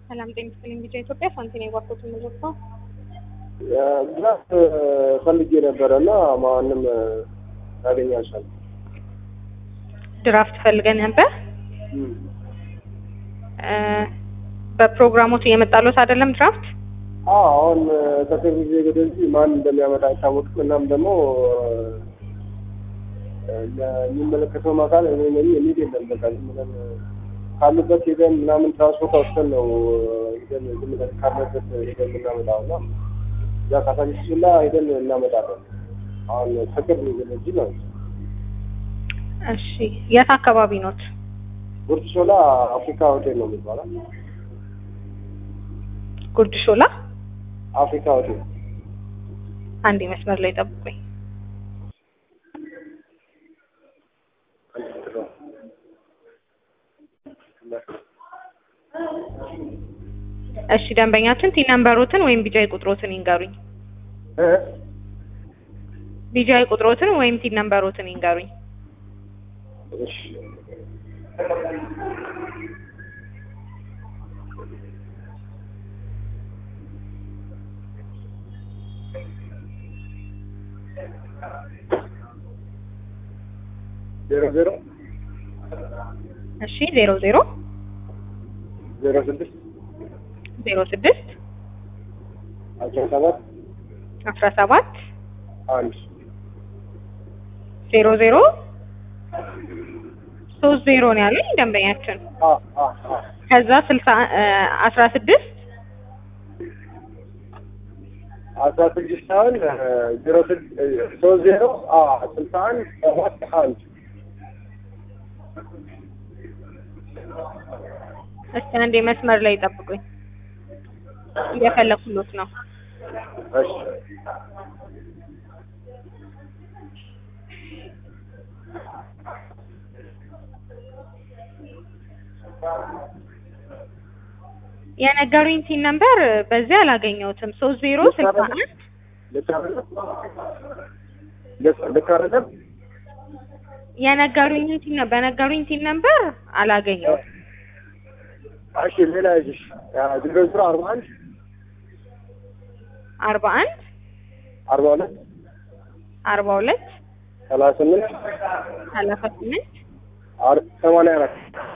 ሰላም ጤና ይስጥልኝ። ቢጫ ኢትዮጵያ ሳንቲም የባኮት የምንለብሰው ግዛት ፈልጌ ነበረ እና ማንም ላገኝ አልቻልኩም። ድራፍት ፈልገን ነበር። በፕሮግራሞቱ እየመጣሎት አይደለም ድራፍት አዎ አሁን ከቅርብ ጊዜ ወደዚህ ማን እንደሚያመጣ አይታወቅም። እናም ደግሞ የሚመለከተው አካል እኔ ነኝ የሚል የለም። በቃ ዝም ብለን ካሉበት ሄደን ምናምን ትራንስፖርት አውጥተን ነው ሄደን ዝም ብለን ካለበት ሄደን የምናመጣው እና እዛ ካሳንቺስላ ሄደን እናመጣለን። አሁን ከቅርብ ጊዜ ወደዚህ ነው። እሺ የት አካባቢ ኖት? ጉርድ ሾላ አፍሪካ ሆቴል ነው የሚባለው። ጉርድ ሾላ አፍሪካ ሆቴል አንድ መስመር ላይ ጠብቁኝ። እሺ ደንበኛችን ቲን ነምበሮትን ወይም ቢጃይ ቁጥሮትን ይንገሩኝ። ቢጃይ ቁጥሮትን ወይም ቲን ነምበሮትን ይንገሩኝ። እሺ ዜሮ ዜሮ እሺ ዜሮ ዜሮ ዜሮ ስድስት ዜሮ ስድስት አስራ ሰባት አስራ ሰባት አንድ ዜሮ ዜሮ ሶስት ዜሮ ነው ያሉኝ ደንበኛችን። አ አ አ ከዛ ስልሳ አስራ ስድስት አስራ ስድስት አሁን ዜሮ ሶስት ዜሮ አ ስልሳ አንድ ሰባት አንድ እስቲ አንዴ መስመር ላይ ጠብቁኝ፣ እየፈለኩሎት ነው። እሺ የነገሩኝ ቲን ነምበር በዚህ አላገኘሁትም። ሶስት ዜሮ ስልሳ አንድ ልክ አይደለም? ልክ- ልክ አይደለም? የነገሩኝ ቲን ነ- በነገሩኝ ቲን ነምበር አላገኘሁትም። እሺ ሌላ ይዤሽ ዜሮ ዜሮ አርባ አንድ አርባ አንድ አርባ ሁለት አርባ ሁለት ሰላሳ ስምንት ሰላሳ ስምንት አር- ሰማንያ አራት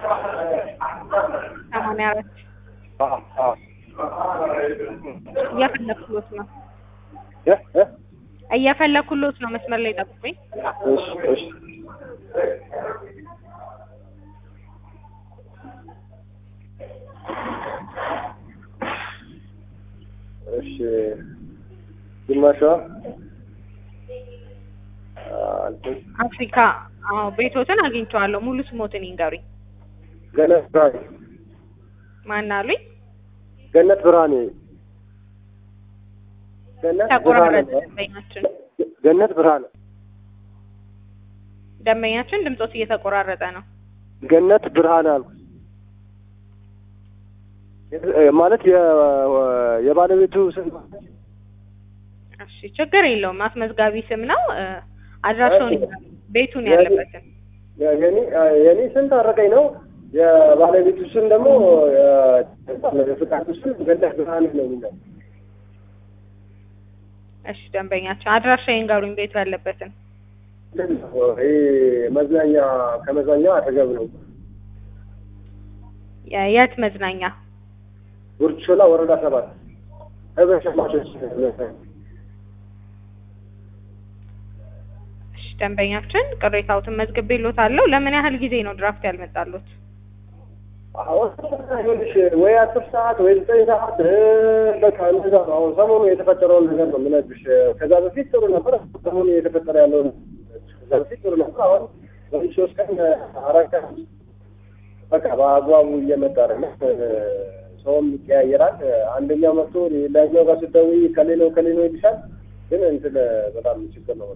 ሰማንያ አራት አ አ እየፈለኩሎት ነው እ እ እየፈለኩሎት ነው። መስመር ላይ ጠብቁኝ። እሺ እሺ እሺ ግማሿ እንትን አፍሪካ አዎ፣ ቤቶትን አግኝቼዋለሁ። ሙሉ ስሞትን ይንገሩኝ። ገነት ብርሃኔ ማን አሉኝ? ገነት ብርሃኔ ገነት ተቆራረጠ ብርሃኔ ደንበኛችን ገነት ብርሃኔ ደንበኛችን ድምጾት እየተቆራረጠ ነው። ገነት ብርሃን አልኩ ማለት የ- የባለቤቱ ስም እሺ ችግር የለውም። አስመዝጋቢ ስም ነው። እ፣ አድራሻውን ይንገሩኝ፣ ቤቱን ያለበትን። የ- የኔ የኔ ስም ታረቀኝ ነው። የባለቤቱ ስም ደግሞ የፍቃዱ ስም ገነት ብርሃን ነው የሚለው። እሺ ደንበኛችን አድራሻ ይንገሩኝ፣ ቤቱ ያለበትን። ይሄ መዝናኛ ከመዝናኛ አጠገብ ነው። የ- የት መዝናኛ? ጉርድ ሾላ ወረዳ ሰባት ህብረት ሸማቾች እሺ ደንበኛችን ቅሬታዎትን መዝግቤልዎታለሁ። ለምን ያህል ጊዜ ነው ድራፍት ያልመጣሉት? አሁን ይኸውልሽ ወይ አስር ሰዓት ወይ ዘጠኝ ሰዓት እ፣ በቃ እንደዛ ነው። አሁን ሰሞኑ የተፈጠረውን ነገር ነው የምነግርሽ። ከዛ በፊት ጥሩ ነበር። ሰሞኑ የተፈጠረ ያለውን ከዛ በፊት ጥሩ ነበር። አሁን በዚህ ሶስት ቀን አራት ቀን በቃ በአግባቡ እየመጣ አይደለም። ሰውም ይቀያየራል። አንደኛው መጥቶ ሌላኛው ጋር ስትደውይ ከሌ ነው ከሌ ነው ይልሻል። ግን እንትን በጣም ችግር ነው።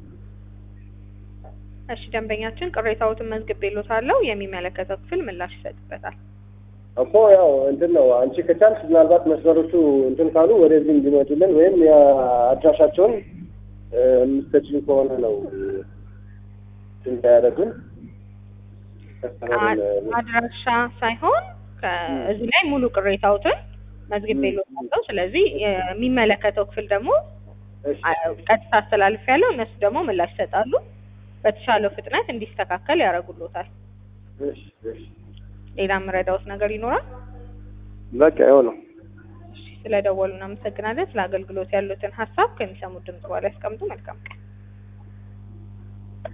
እሺ ደንበኛችን ቅሬታዎትን መዝግቤልዎታለሁ። የሚመለከተው ክፍል ምላሽ ይሰጥበታል። እኮ ያው እንትን ነው። አንቺ ከቻልሽ ምናልባት መስመሮቹ እንትን ካሉ ወደዚህ እንዲመጡልን ወይም የአድራሻቸውን የምትሰጪኝ ከሆነ ነው እንዳያደርጉን አድራሻ ሳይሆን ከ- እዚህ ላይ ሙሉ ቅሬታዎትን መዝግቤልዎታለሁ። ስለዚህ የሚመለከተው ክፍል ደግሞ እሺ አ- ቀጥታ አስተላልፍ ያለው እነሱ ደግሞ ምላሽ ይሰጣሉ። በተሻለው ፍጥነት እንዲስተካከል ያደርጉልዎታል። እሺ እሺ ሌላ የምረዳዎት ነገር ይኖራል? በቃ ይኸው ነው። እሺ፣ ስለደወሉ እናመሰግናለን። ስለ አገልግሎት ያሉትን ሀሳብ ከሚሰሙት ድምጽ በኋላ ያስቀምጡ። መልካም ቀን።